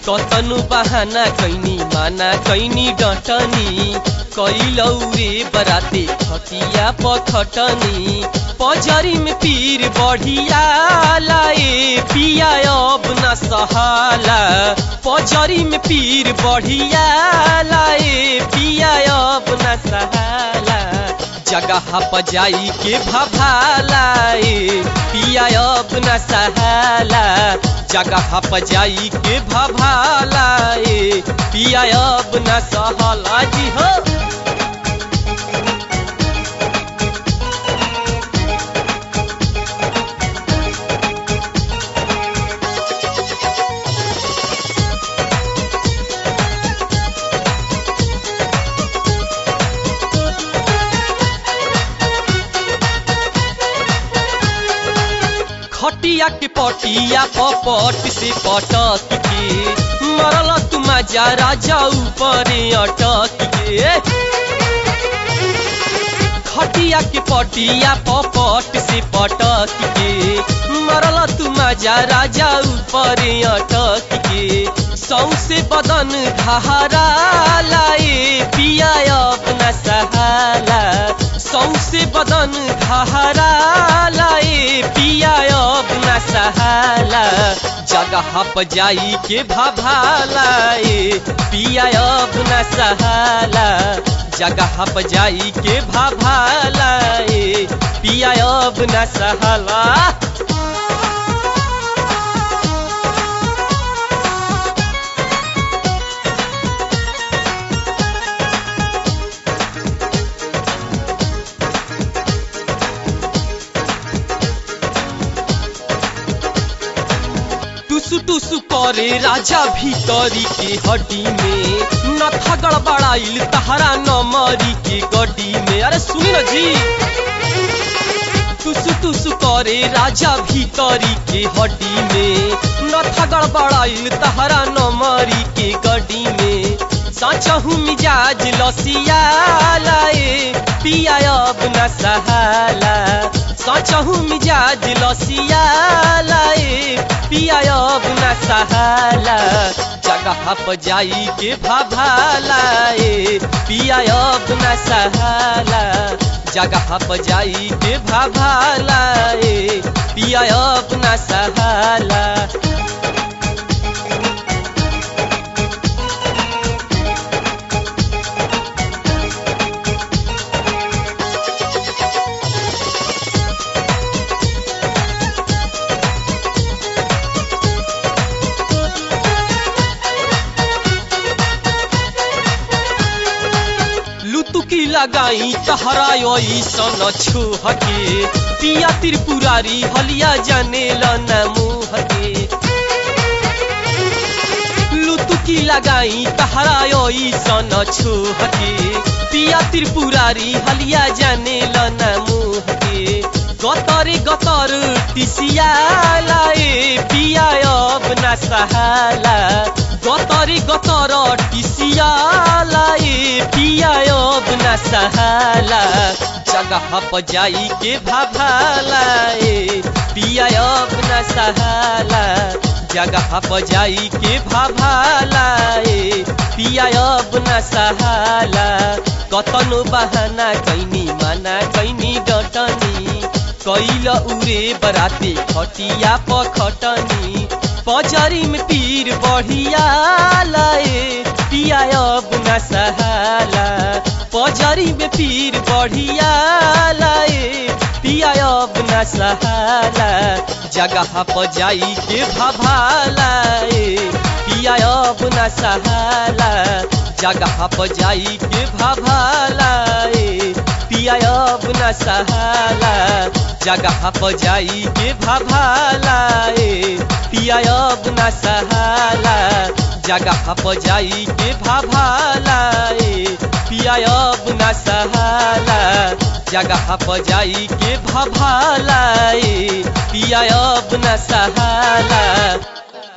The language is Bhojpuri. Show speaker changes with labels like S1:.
S1: कतनु बहाना कैनी माना कैनी डटनी कैलौ रे बराते खटिया पखटनी पजरी में पीर बढ़िया लाए पिया अब न सहाला पजरी में पीर बढ़िया लाए पिया अब न सहाला जगह पजाई के भभालाए पिया अब न सहाला जगह पजाई के भभालाए पिया अब न सहला जी हो खटिया के पटिया पपट से पटक के मरल तुम जरा जाऊ परे अटक के खटिया के पटिया पपट से पटक के मरल तुम जरा जाऊ परे अटक के सौसे बदन घहरा लाए पिया अपना सहाला सौसे बदन घहरा लाए पिया अपना सहाला जगह पजाई के भभालाए पिया अपना सहाला जगह पजाई के भभालाए पिया अपना सहाला टुसु टुसु करे राजा भीतरी के हड्डी में नथा गड़बड़ाइल तहरा नमरी के गड्डी में अरे सुनी न जी टुसु टुसु करे राजा भीतरी के हड्डी में नथा गड़बड़ाइल तहरा नमरी के गड्डी में साचहु मिजाज लसिया लाए पिया अब न सहाला साचहु मिजाज लसिया लाए पिया अब न सहाला जगह पजाई के भभालाए पिया अब न सहाला जगह पजाई के भभालाए पिया अब न सहाला लुतुकी लगाई तहरा सन छुहके पिया त्रिपुरारी हलिया जाने न मुहके लुतुकी लगाई तहरा सन छुहके पिया त्रिपुरारी हलिया जाने न मुहके गतरे गतर टिसिया लाए पिया अब न सहाला गतरे गतर टिसिया लाए पिया अब न सहाला जगह पजाई के भभालाए पिया अब न सहाला जगह पजाई के भभालाए पिया अब न सहाला कतनो बहाना कैनी माना कैनी डटनी कैल उरे बराते खटिया पखटनी पजरी में पीर बढ़िया लाए पिया अब न सहाला पजरी में पीर बढ़िया लाए पिया अब न सहाला जगह पजाई के भभालाए पिया अब न सहाला जगह पजाई के भभालाए पिया अब न सहाला जगह पजाई के भभालाए पिया अब न सहाला जगह पजाई के भभालाए पिया अब न सहाला जगह पजाई के भभालाए पिया अब न सहाला